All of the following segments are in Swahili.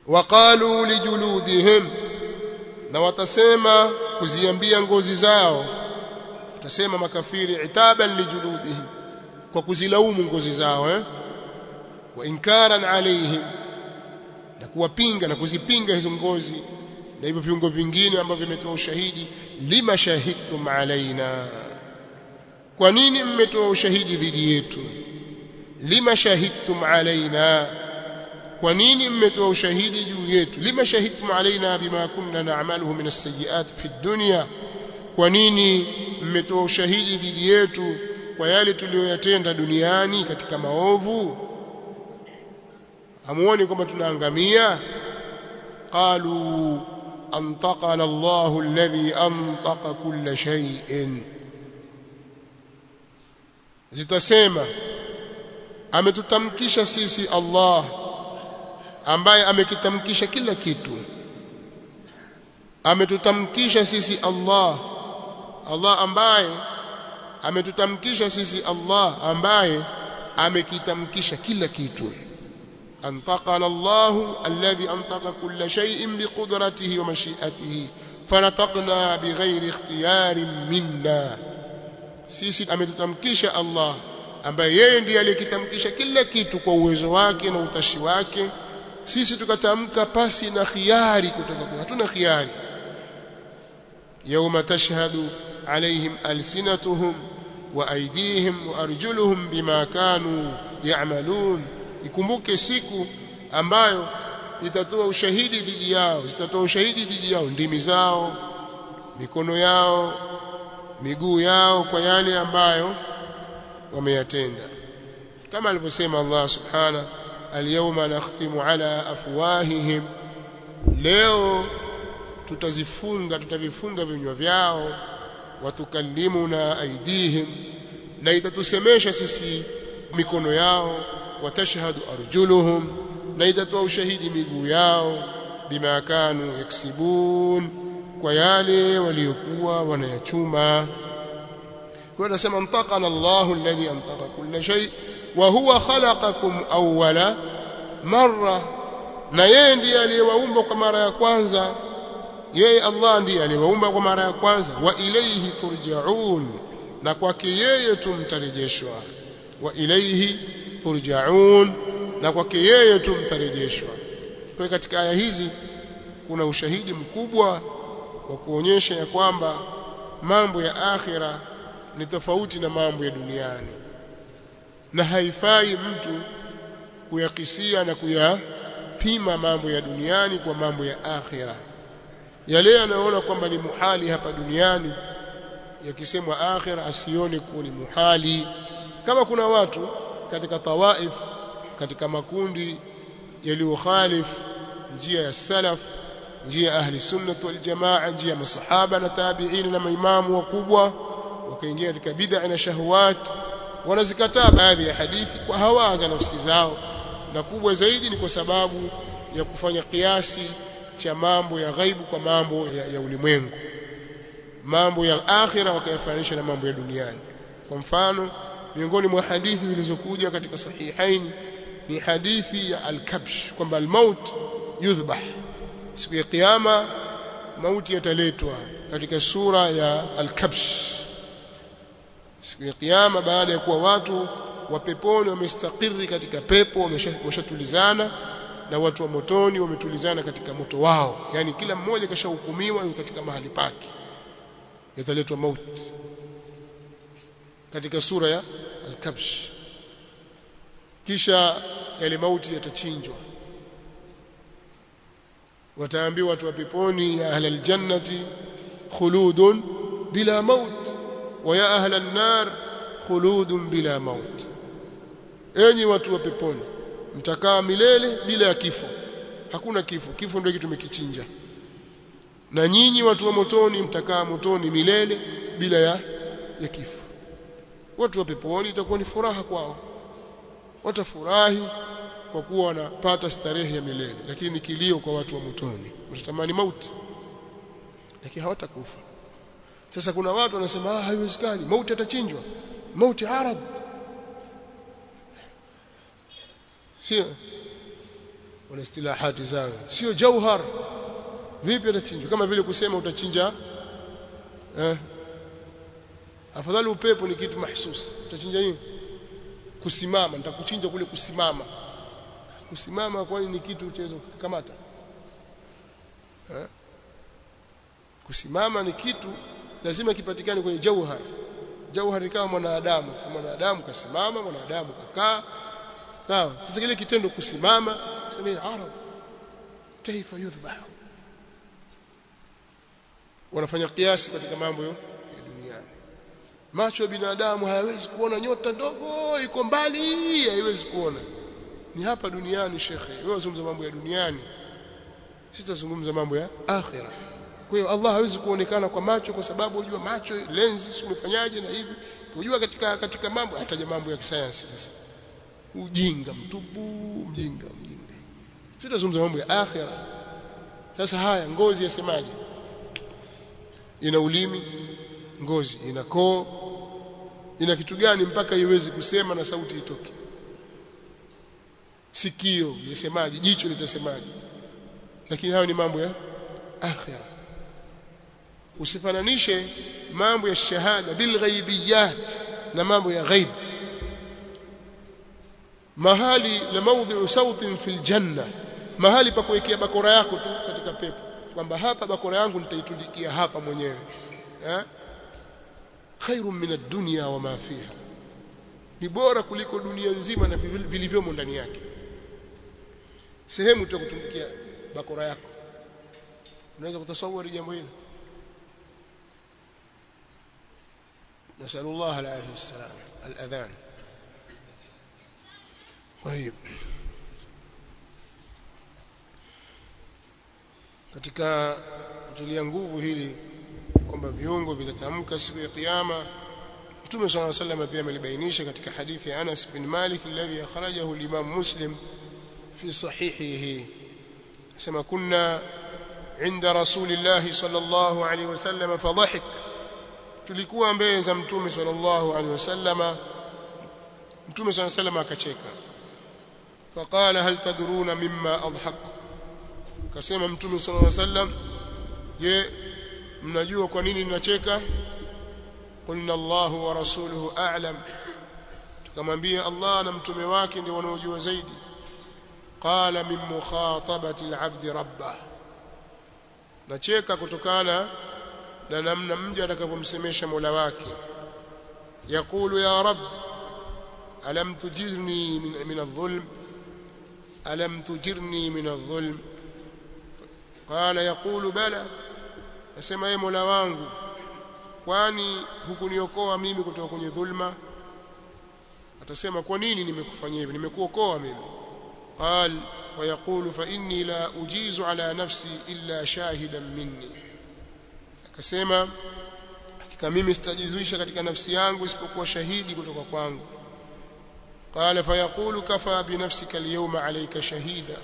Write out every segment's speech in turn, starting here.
waqalu lijuludihim na watasema kuziambia ngozi zao watasema makafiri itaban lijuludihim kwa kuzilaumu ngozi zao eh wa inkaran alaihim na kuwapinga na kuzipinga hizo ngozi na hivyo viungo vingine ambavyo vimetoa ushahidi lima shahidtum alaina kwa nini mmetoa ushahidi dhidi yetu lima shahidtum alaina kwa nini mmetoa ushahidi juu yetu lima shahidtum alaina bima kunna na'maluhu min as-sayyi'at fi dunya kwa nini mmetoa ushahidi dhidi yetu kwa yale tuliyoyatenda duniani katika maovu hamuoni kwamba tunaangamia qalu antaqana Allahu alladhi antaqa kulla shay'in zitasema ametutamkisha sisi Allah ambaye amekitamkisha kila kitu ametutamkisha sisi Allah Allah ambaye ametutamkisha sisi Allah ambaye amekitamkisha kila kitu antaqana Allah alladhi antaqa kulla shay'in biqudratihi wa mashi'atihi fanataqna bighairi ikhtiyarin minna sisi ametutamkisha Allah ambaye yeye ndiye aliyekitamkisha kila kitu kwa uwezo wake na utashi wake sisi tukatamka pasi na khiari kutoka kwa hatuna khiari يوم تشهد عليهم ألسنتهم وأيديهم وأرجلهم بما كانوا يعملون ikumbuke siku ambayo itatoa ushahidi dhidi yao zitatoa ushahidi dhidi yao ndimi zao mikono yao miguu yao kwa yale ambayo wameyatenda kama alivyosema Allah subhana al-yawma nakhtimu ala afwahihim leo tutazifunga tutavifunga vinywa vyao watukallimuna aidihim na itatusemesha sisi mikono yao watashhadu arjuluhum na itatoa ushahidi miguu yao bima kanu yaksibun kwa yale waliokuwa wanayachuma kwa nasema antaqana Allahu alladhi antaqa kulla shay wa huwa khalaqakum awwala marra na yeye ndiye aliyewaumba kwa mara ya kwanza yeye Allah ndiye aliyewaumba kwa mara ya kwanza wa ilayhi turjaun na kwake yeye tumtarejeshwa wa ilayhi turjaun na kwake yeye tumtarejeshwa kwa katika aya hizi kuna ushahidi mkubwa wa kuonyesha ya kwamba mambo ya akhira ni tofauti na mambo ya duniani na haifai mtu kuyakisia na kuyapima mambo ya duniani kwa mambo ya akhira yale anayoona kwamba ni muhali hapa duniani yakisemwa akhira asione kuwa ni muhali kama kuna watu katika tawaif katika makundi yaliyokhalif njia ya salaf njia ya ahli sunnah wal jamaa njia ya masahaba na tabi'in na maimamu wakubwa wakaingia katika bid'a na shahawat wanazikataa baadhi ya hadithi kwa hawa za nafsi zao na kubwa zaidi ni kwa sababu ya kufanya kiasi cha mambo ya ghaibu kwa mambo ya, ya ulimwengu mambo ya akhira wakayafananisha na mambo ya duniani kwa mfano miongoni mwa hadithi zilizokuja katika sahihaini ni hadithi ya al-kabsh kwamba al-maut yudhbah siku ya kiyama mauti yataletwa katika sura ya al-kabsh siku ya kiyama baada ya kuwa watu wa peponi wamestakiri katika pepo wameshatulizana na watu wa motoni wametulizana katika moto wao yani kila mmoja kashahukumiwa katika mahali pake yataletwa mauti katika sura ya al-kabsh kisha yale mauti yatachinjwa wataambiwa watu wa peponi ya ahla aljannati khuludun bila maut wa ya ahla an-nar khuludun bila maut enyi watu wa peponi mtakaa milele bila ya kifo hakuna kifo kifo ndio kitu tumekichinja na nyinyi watu wa motoni mtakaa motoni milele bila ya ya kifo watu wa peponi itakuwa ni furaha kwao watafurahi kwa kuwa wanapata starehe ya milele lakini kilio kwa watu wa motoni watatamani mauti lakini hawatakufa sasa kuna watu wanasema ah haiwezekani mauti atachinjwa mauti arad sio wana istilahati zao sio jauhar vipi atachinjwa kama vile kusema utachinja eh afadhali upepo ni kitu mahsusi utachinja nini kusimama nitakuchinja kule kusimama kusimama kwani ni kitu chaweza kukamata eh kusimama ni kitu lazima kipatikane kwenye jauhar jauhar ni kama mwanadamu mwanadamu kasimama mwanadamu kakaa sawa sasa kile kitendo kusimama sema arad kaifa yudhbah wanafanya kiasi katika mambo ya duniani macho ya binadamu hayawezi kuona nyota ndogo iko mbali haiwezi kuona ni hapa duniani shekhe wewe unazungumza mambo ya duniani sitazungumza mambo ya akhira kwa hiyo Allah hawezi kuonekana kwa macho kwa sababu unajua macho lenzi umefanyaje na hivi unajua katika katika mambo hataja mambo ya kisayansi sasa ujinga mtupu mjinga mjinga sitazungumza mambo ya akhira sasa haya ngozi yasemaje ina ulimi ngozi ina koo ina kitu gani mpaka iwezi kusema na sauti itoke sikio lisemaje jicho litasemaje lakini hayo ni mambo ya akhira usifananishe mambo ya shahada bil ghaibiyat na mambo ya ghaib mahali la mawdhi'u sautin fil janna mahali pa kuwekea bakora yako tu katika pepo kwamba hapa bakora yangu nitaitundikia hapa mwenyewe eh khairun min ad-dunya wa ma fiha ni bora kuliko dunia nzima na vilivyomo ndani yake sehemu tu kutundikia bakora yako unaweza kutasawari jambo hili نسأل الله العافية والسلام الأذان طيب katika kutulia nguvu hili kwamba viungo vitatamka siku ya kiyama Mtume صلى الله عليه وسلم pia amelibainisha katika hadithi ya Anas bin Malik alladhi akhrajahu al-Imam Muslim fi sahihihi kama kunna inda Rasulillah sallallahu alayhi wasallam fadhahik tulikuwa mbele za Mtume sallallahu alayhi wasallam Mtume sallallahu alayhi wasallam akacheka faqala hal tadruna mimma adhak kasema Mtume sallallahu alayhi wasallam je mnajua kwa nini ninacheka qulna Allahu wa rasuluhu a'lam tukamwambia Allah na mtume wake ndio wanaojua zaidi qala min mukhatabati al-'abd rabbah nacheka kutokana na namna mja atakapomsemesha Mola wake yakulu ya rab alam tujirni min, min adh-dhulm alam tujirni min adh-dhulm qala yaqulu bala nasema ye Mola wangu kwani hukuniokoa mimi kutoka kwenye dhulma atasema kwa nini nimekufanyia hivi nimekuokoa mimi qal fayaqulu fa inni la ujizu ala nafsi illa shahidan minni akasema hakika mimi sitajizuisha katika nafsi yangu isipokuwa shahidi kutoka kwangu qala fayaqulu kafa bi nafsika alyawma alayka shahida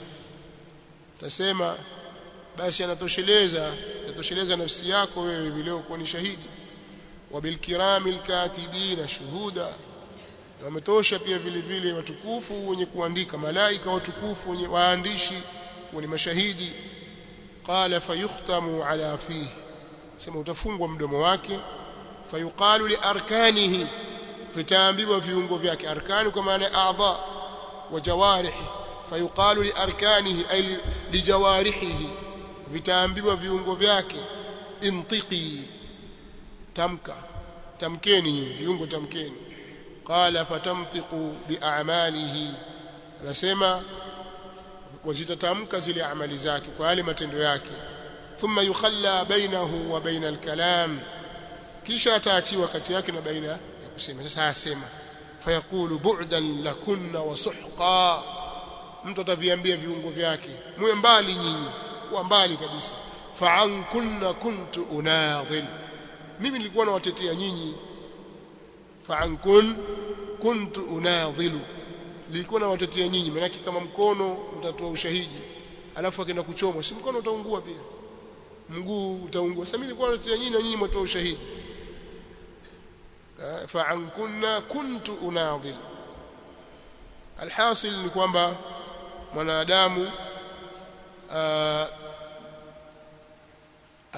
tasema basi anatosheleza tatosheleza nafsi yako wewe leo kuwa ni shahidi wabilkirami alkatibina shuhuda na wametosha pia vile vile watukufu wenye kuandika malaika watukufu wenye waandishi kuwa ni mashahidi qala fayukhtamu ala fihi sema utafungwa mdomo wake fayuqalu li arkanihi vitaambiwa viungo vyake arkani kwa maana a'dha wa jawarihi fayuqalu li arkanihi ay li jawarihi vitaambiwa viungo vyake intiqi tamka tamkeni viungo tamkeni qala fatamtiqu bi'amalihi anasema wazitatamka zile amali zake kwa yale matendo yake thumma yukhalla bainahu wa baina al-kalam kisha ataachiwa kati yake na baina ya kusema sasa asema fayaqulu bu'dan lakunna wa suhqa mtu ataviambia viungo vyake muwe mbali nyinyi kuwa mbali kabisa fa'an kunna kuntu unadhil mimi nilikuwa nawatetea nyinyi fa'an kun kuntu unadhilu nilikuwa nawatetea nyinyi maana kama mkono utatoa ushahidi alafu akaenda kuchomwa si mkono utaungua pia mguu utaungua sasa mimi nilikuwa natetea nyinyi na nyinyi mtoa ushahidi fa'an kunna kuntu unadhil alhasil ni kwamba mwanadamu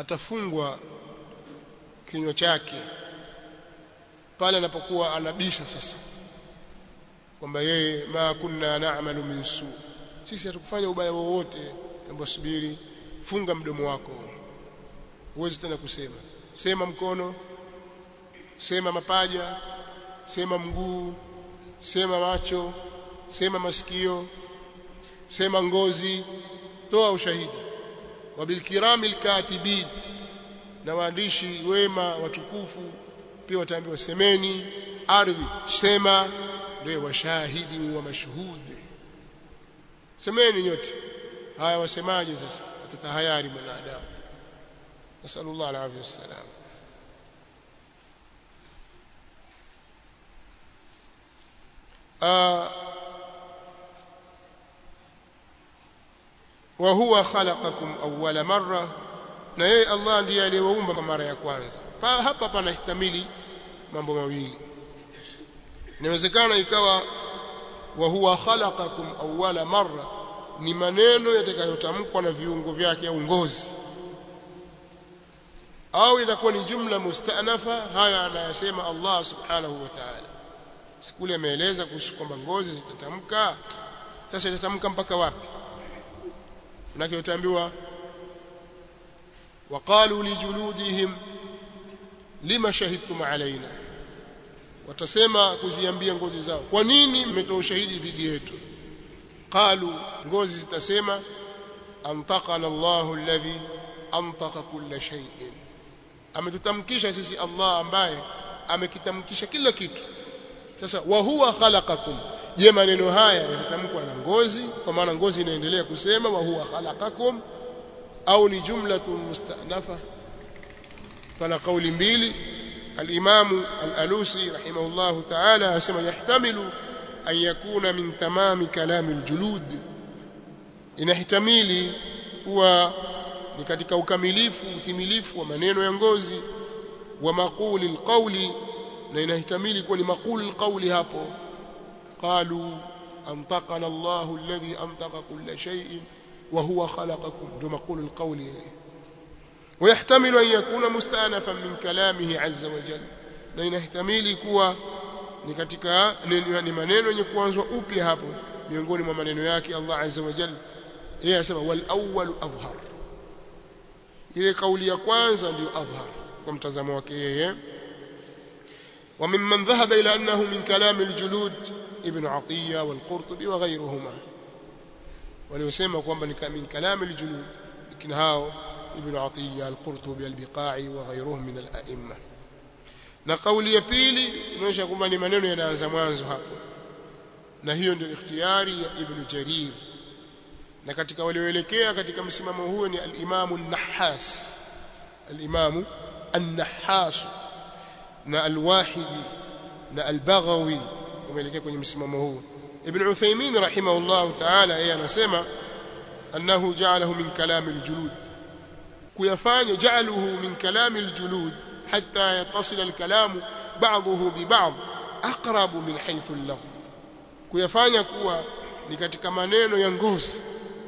atafungwa kinywa chake pale anapokuwa anabisha sasa kwamba yeye ma kunna na'malu min su sisi hatukufanya ubaya wowote ambapo subiri funga mdomo wako huwezi tena kusema sema mkono sema mapaja sema mguu sema macho sema masikio sema ngozi toa ushahidi wabilkirami alkatibin na waandishi wema watukufu pia wataambiwa semeni ardhi sema ndio washahidi wa mashhudi semeni nyote haya wasemaje sasa atatahayari mwanadamu nasallallahu alaihi wasallam wa huwa khalaqakum awwala marra na yeye Allah ndiye aliyewaumba kwa mara ya kwanza pa, hapa panahtamili mambo mawili inawezekana ikawa wa huwa khalaqakum awwala marra ni maneno yatakayotamkwa na viungo vyake au ngozi au inakuwa ni jumla mustanafa haya anayasema Allah subhanahu wa ta'ala sikule ameeleza kuhusu kwamba ngozi zitatamka sasa itatamka mpaka wapi manake utaambiwa waqalu lijuludihim lima shahidtum alaina watasema kuziambia ngozi zao kwa nini mmetoa ushahidi dhidi yetu qalu ngozi zitasema antaqana Allahu alladhi antaqa kulla shay'in ametutamkisha sisi Allah ambaye amekitamkisha kila kitu sasa wa huwa khalaqakum je maneno haya yatatamkwa na ngozi kwa maana ngozi inaendelea kusema wa huwa khalaqakum au ni jumlatun mustanafa pana kauli mbili al-Imam al-Alusi rahimahullah ta'ala asema yahtamilu an yakuna min tamami kalami al-julud inahtamili kuwa ni katika ukamilifu utimilifu wa maneno ya ngozi wa maquli al-qawli na inahtamili kuwa ni maquli al-qawli hapo qalu antaqana Allahu alladhi antaqa kulla shay'in وهو خلقكم ذو مقول القول ويحتمل أن يكون مستأنفا من كلامه عز وجل na inahtamili kuwa ni katika ni maneno yenye kuanzwa upya hapo miongoni mwa maneno yake Allah azza wa jalla yeye anasema wal awwal adhhar ile kauli ya kwanza ndio adhhar kwa mtazamo wake yeye wa mimman dhahaba ila annahu min kalam al-julud ibn Atiyya wal Qurtubi wa ghayruhuma waliosema kwamba ni min kalam al-julud lakini hao ibn Atiyya al-Qurtubi al-Biqai wa ghayruhum min al-a'imma na kauli ya pili inaonyesha kwamba ni maneno yanaanza mwanzo hapo na hiyo ndio ikhtiyari ya ibn Jarir na katika walioelekea katika msimamo huo ni al-Imam an-Nahhas al-Imam an-Nahhas na al-Wahidi na al-Baghawi wameelekea kwenye msimamo huo Ibn Uthaymeen rahimahullah ta'ala yeye anasema annahu ja'alahu min kalam al-julud kuyafanya ja'aluhu min kalam al-julud hatta yattasil al-kalam ba'dahu bi ba'd aqrabu min haythu al-lafz kuyafanya kuwa ni katika maneno ya ngozi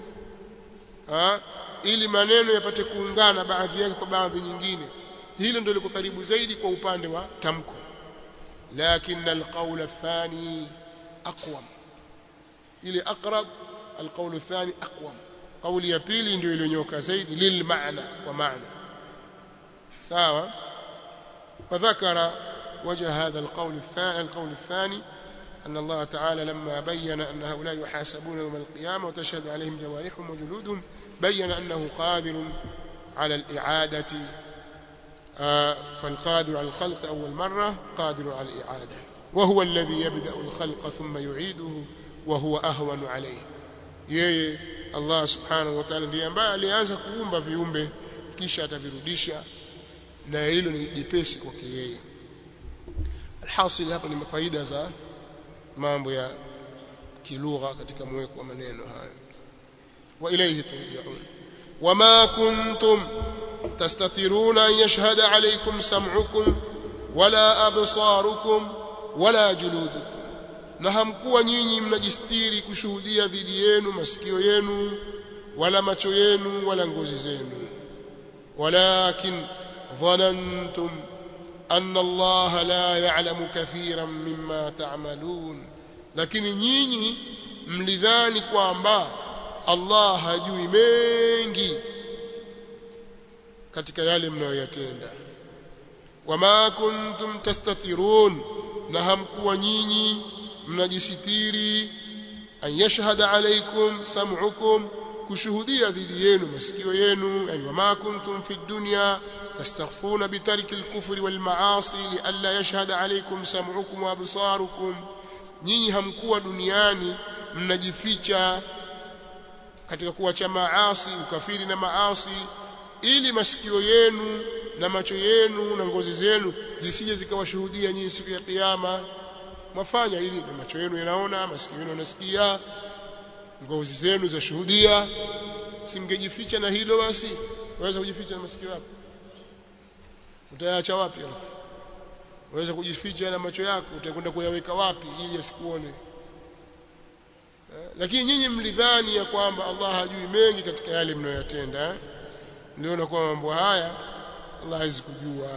ha? ili maneno yapate kuungana baadhi yake kwa baadhi nyingine hilo ndio liko karibu zaidi kwa upande wa tamko lakini alqawl athani aqwam ile aqrab alqawl athani aqwam kauli ya pili ndio iliyonyoka zaidi lil maana kwa maana sawa فذكر وجه هذا القول الثاني القول الثاني أن الله تعالى لما بين أن هؤلاء يحاسبون يوم القيامة وتشهد عليهم جوارحهم وجلودهم بين أنه قادر على الإعادة آه فالقادر على الخلق أول مرة قادر على الإعادة وهو الذي يبدأ الخلق ثم يعيده وهو أهون عليه yeye Allah subhanahu wa ta'ala ndiye ambaye alianza kuumba viumbe kisha atavirudisha na hilo ni jepesi kwake yeye alhasil hapa ni faida za mambo ya kilugha katika mweko wa maneno haya wa ilayhi turja'un wama kuntum tastatiruna an yashhada alaykum sam'ukum wala absarukum wala juludukum na hamkuwa nyinyi mnajistiri kushuhudia dhidi yenu masikio yenu wala macho yenu wala ngozi zenu walakin dhanantum anna Allah la ya'lamu kathiran mimma ta'malun lakini nyinyi mlidhani kwamba Allah hajui mengi katika yale mnayoyatenda wama kuntum tastatirun na hamkuwa nyinyi mnajisitiri an yashhada alaykum sam'ukum kushuhudia dhidi yenu masikio yenu yani wama kuntum fi dunya tastaghfuna bitarki al-kufri wal ma'asi li alla yashhada alaykum sam'ukum wa absarukum nyinyi hamkuwa duniani mnajificha katika kuacha maasi ukafiri na maasi ili masikio yenu na macho yenu na ngozi zenu zisije zikawashuhudia nyinyi siku ya kiyama mwafanya ili na macho yenu yanaona masikio yenu yanasikia ngozi zenu zashuhudia simngejificha na hilo basi waweza kujificha na masikio yako utayaacha wapi alafu waweza kujificha na macho yako utakwenda kuyaweka wapi ili asikuone lakini nyinyi mlidhani ya kwamba Allah hajui mengi katika yale mnayoyatenda eh? mliona kwamba mambo haya Allah hawezi kujua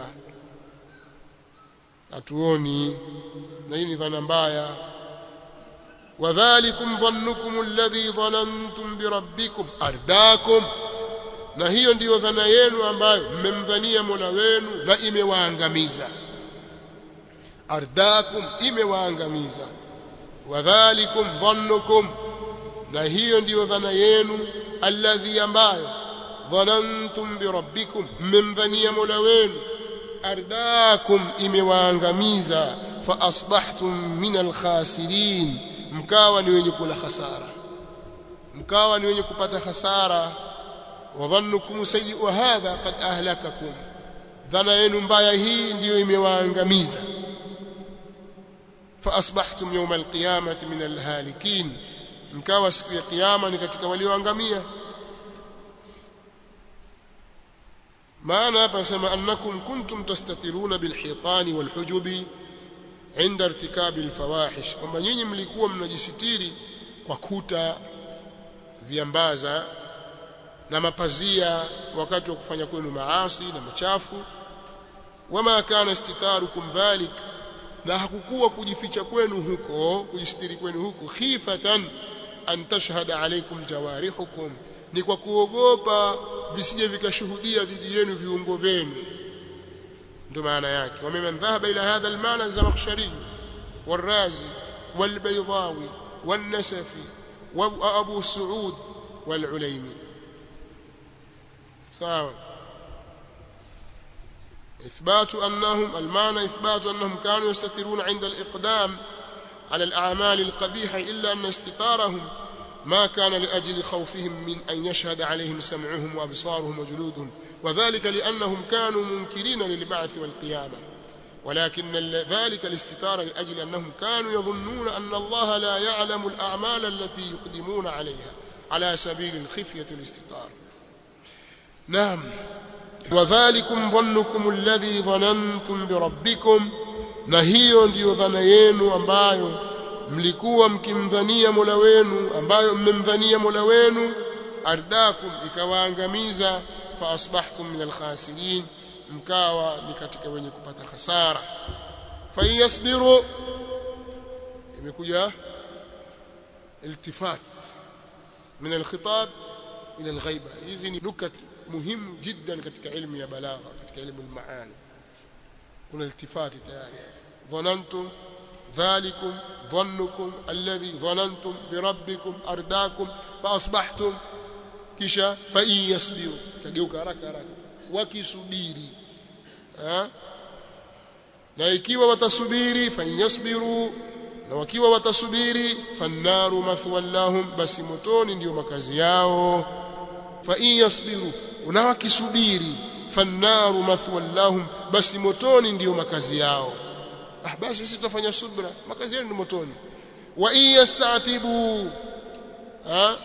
hatuoni na hii ni dhana mbaya wadhalikum dhannukum alladhi dhanantum birabbikum ardakum na hiyo ndiyo dhana yenu ambayo mmemdhania Mola wenu na imewaangamiza ardakum imewaangamiza wadhalikum dhannukum na hiyo ndiyo dhana yenu alladhi ambayo dhanantum birabbikum mmemdhania Mola wenu ardakum imewaangamiza fa asbahtum min alkhasirin mkawa ni wenye kula hasara mkawa ni wenye kupata hasara wa dhannukum sayyi'u hadha qad ahlakakum dhana yenu mbaya hii ndiyo imewaangamiza fa asbahtum yawm alqiyamati min alhalikin mkawa siku ya kiyama ni katika walioangamia maana hapa nasema annakum kuntum tastatiruna bilhitani walhujubi inda irtikabi alfawahish kwamba nyinyi mlikuwa mnajisitiri kwa kuta viambaza na mapazia wakati wa kufanya kwenu maasi na machafu wama kana istitarukum dhalik na hakukuwa kujificha kwenu huko kujistiri kwenu huko khifatan an tashhada alaykum jawarihukum ni kwa kuogopa visije vikashuhudia dhidi yenu viungo vyenu ndio maana yake wameman dhahaba ila hadha almaana az-zamakhshari والرازي والبيضاوي والنسفي وابو سعود والعليمي سواء إثبات أنهم المعنى إثبات أنهم كانوا يستترون عند الإقدام على الأعمال القبيحة إلا أن استتارهم ما كان لأجل خوفهم من أن يشهد عليهم سمعهم وأبصارهم وجلودهم وذلك لأنهم كانوا منكرين للبعث والقيامة ولكن ذلك الاستتار لأجل أنهم كانوا يظنون أن الله لا يعلم الأعمال التي يقدمون عليها على سبيل الخفية الاستتار نعم وذلكم ظنكم الذي ظننتم بربكم na hiyo ndiyo dhana yenu ambayo mlikuwa mkimdhania Mola wenu ambayo mmemdhania Mola wenu ardakum ikawaangamiza fa asbahtum min alkhasirin mkawa ni katika wenye kupata hasara fa yasbiru imekuja iltifat min alkhitab ila alghaiba hizi ni nukat muhimu jiddan katika ilmu ya balagha katika ilmu almaani kuna iltifati tayari dhanantum ذلكم ظنكم الذي ظننتم بربكم أرداكم فأصبحتم kisha fa in yasbiru tageuka haraka haraka wakisubiri ha? na ikiwa watasubiri fa in yasbiru na wakiwa watasubiri fannaru mathwan lahum basi motoni ndio makazi yao fa in yasbiru na wakisubiri fannaru mathwan lahum basi motoni ndio makazi yao ah basi sisi tutafanya subra makazi yenu ni motoni wa in yastatibu ha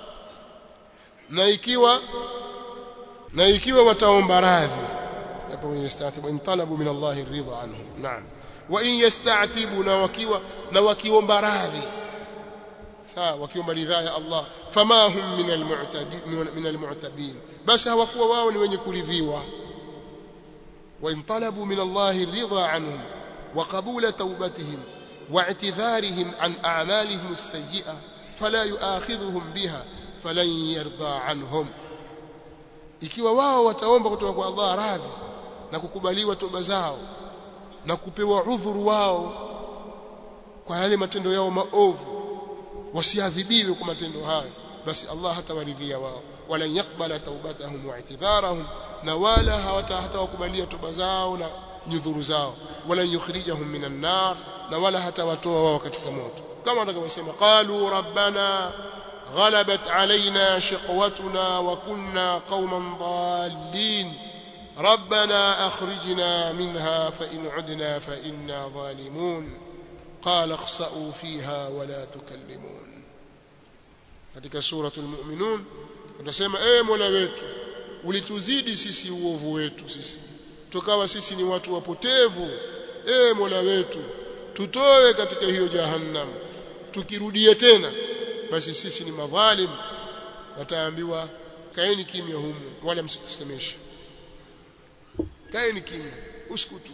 na ikiwa na ikiwa wataomba radhi hapo in yastatibu in talabu min Allah ridha anhum naam wa in yastatibu na wakiwa na wakiomba radhi ah wakiomba ridhaa ya Allah fama hum min almu'tadin min almu'tabin basi hawakuwa wao ni wenye kuridhiwa wa in talabu min Allah ridha anhum wa qabula tawbatihim واعتذارهم عن أعمالهم السيئة فلا يؤاخذهم بها فلن يرضى عنهم ikiwa wao wataomba kutoka kwa Allah radhi na kukubaliwa toba zao na kupewa udhuru wao kwa yale matendo yao maovu wasiadhibiwe kwa matendo hayo basi Allah hatawaridhia wao wala yakbala taubatahum wa i'tidharahum na wala hawata hatawakubalia toba zao na nyudhuru zao wala yukhrijahum minan nar na wala hatawatoa wao katika moto kama watakavyosema qalu rabbana غلبت علينا شقوتنا وكنا قوما ضالين ربنا أخرجنا منها فإن عدنا فإنا ظالمون قال اخسأوا فيها ولا تكلمون katika suratul mu'minun tunasema eh mola wetu ulituzidi sisi uovu wetu sisi tukawa sisi ni watu wapotevu eh mola wetu tutoe katika hiyo jahannam tukirudie tena basi sisi ni madhalim wataambiwa kaeni kimya humu wala msitusemeshe kaeni kimya uskutu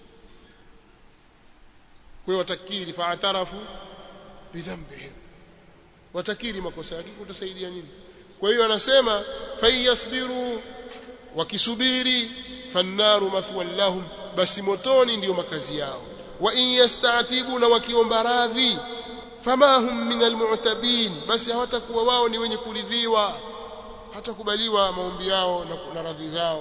kwa watakiri faatarafu bidhambihim watakiri makosa yake kutasaidia nini kwa hiyo anasema fayasbiru wakisubiri fannaru mathwan lahum basi motoni ndiyo makazi yao wa in yastatibu na wakiomba radhi fama hum min almu'tabin basi hawatakuwa wao ni wenye kuridhiwa hatakubaliwa maombi yao na, na radhi zao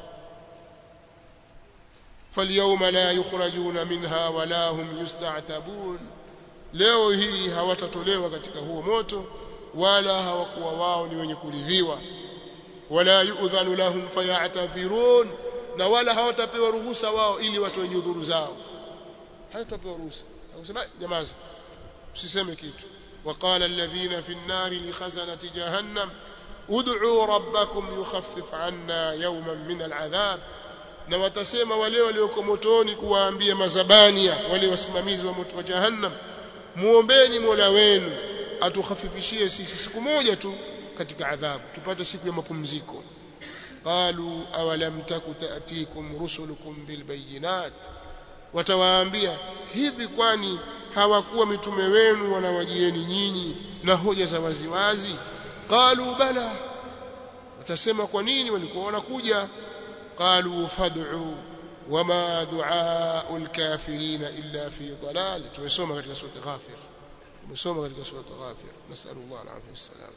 فاليوم لا يخرجون منها ولا هم يستعتبون leo hii hawatatolewa katika huo moto wala hawakuwa wao ni wenye kuridhiwa wala yu'dhanu lahum fayatadhirun na wala hawatapewa ruhusa wao ili watoe nyudhuru zao hawatapewa ruhusa akusema jamaza usiseme kitu وقال الذين في النار لخزنة جهنم ادعوا ربكم يخفف عنا يوما من العذاب na watasema wale walioko motoni kuwaambia mazabania wale wasimamizi wa moto wa jahannam muombeni Mola wenu atukhafifishie sisi siku moja tu katika adhabu tupate siku ya mapumziko qalu awalam taku taatikum rusulukum bilbayinat watawaambia hivi kwani hawakuwa mitume wenu wanawajieni nyinyi na hoja za waziwazi qalu bala watasema kwa nini walikuwa wanakuja قالوا فادعوا وما دعاء الكافرين إلا في ضلال tumesoma katika sura Ghafir tumesoma katika sura Ghafir nasallallahu alaihi wasallam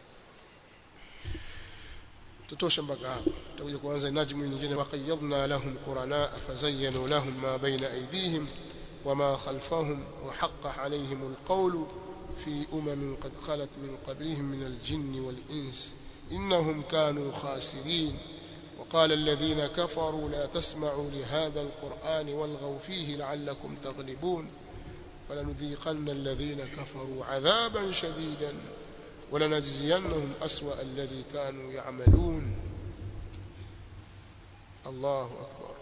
tutosha mpaka hapo tutakuja kuanza najmu nyingine waqayyadna lahum qurana fazayyanu lahum ma bayna aydihim وما خلفهم وحق عليهم القول في أمم قد خلت من قبلهم من الجن والإنس إنهم كانوا خاسرين وقال الذين كفروا لا تسمعوا لهذا القرآن والغوا فيه لعلكم تغلبون فلنذيقن الذين كفروا عذابا شديدا ولنجزينهم أسوأ الذي كانوا يعملون الله أكبر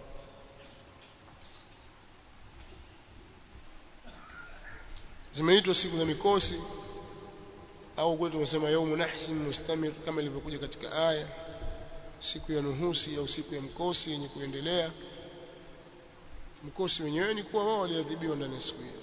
zimeitwa siku za mikosi au kule tumesema yaumu nahsin mustamir kama ilivyokuja katika aya siku ya nuhusi au siku ya mkosi yenye kuendelea mkosi wenyewe ni kuwa wao waliadhibiwa ndani ya siku hiyo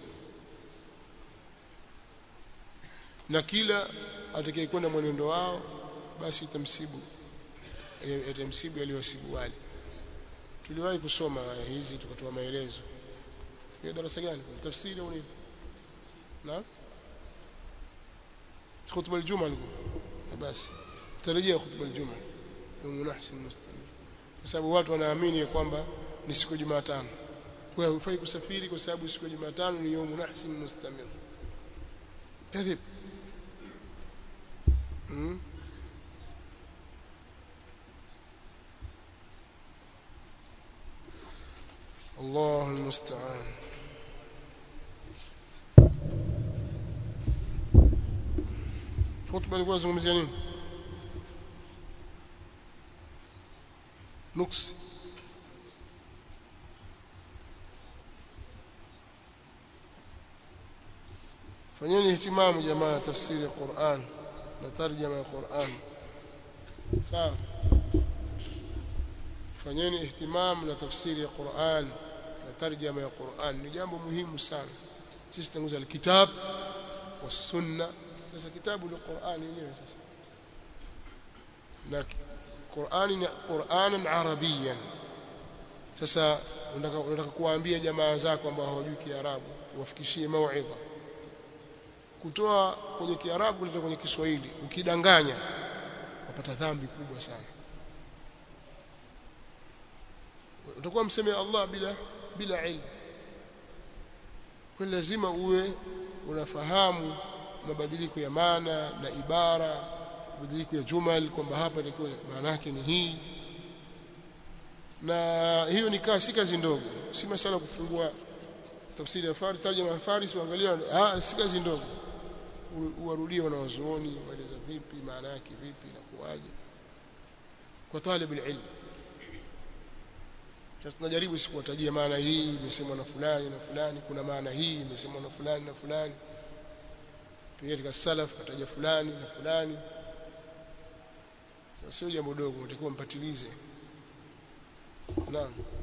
na kila atakayekwenda mwenendo wao basi itamsibu itamsibu aliyowasibu wale tuliwahi kusoma aya hizi tukatoa maelezo hiyo darasa gani tafsiri au nini na khutba aljuma alikuwa basi tarejea khutba aljuma yawm nahsin mustamir kwa sababu watu wanaamini kwamba ni siku ya Jumatano kwa hiyo hufai kusafiri kwa sababu siku ya Jumatano ni yawm nahsin mustamir kadhib hmm? الله المستعان خطبه ilikuwa zungumzia nini nuksi fanyeni ihtimamu jamaa tafsiri ya Qur'an na tarjama ya Qur'an sawa fanyeni ihtimamu na tafsiri ya Qur'an na tarjama ya Qur'an ni jambo muhimu sana sisi tanguza alkitab والسنه sasa kitabu ni Qur'an yenyewe sasa na Qur'ani ni Qur'anan Arabiyan sasa unataka unataka kuwaambia jamaa zako ambao hawajui Kiarabu uwafikishie mauidha kutoa kwenye Kiarabu kuleta kwenye Kiswahili ukidanganya wapata dhambi kubwa sana utakuwa mseme Allah bila bila ilmu kwa lazima uwe unafahamu mabadiliko ya maana na ibara mabadiliko ya jumal kwamba hapa ilikuwa maana yake ni hii na hiyo ni kazi si kazi ndogo si masala kufungua tafsiri ya Faris tarjama ya Faris uangalia ah si kazi ndogo uwarudie wanawazuoni waeleza vipi maana yake vipi na kuwaje kwa talib ilmu sasa tunajaribu sikuwatajia maana hii imesemwa na fulani na fulani kuna maana hii imesemwa na fulani na fulani pia katika salaf kataja fulani na fulani sasa sio jambo dogo unatakiwa mpatilize naam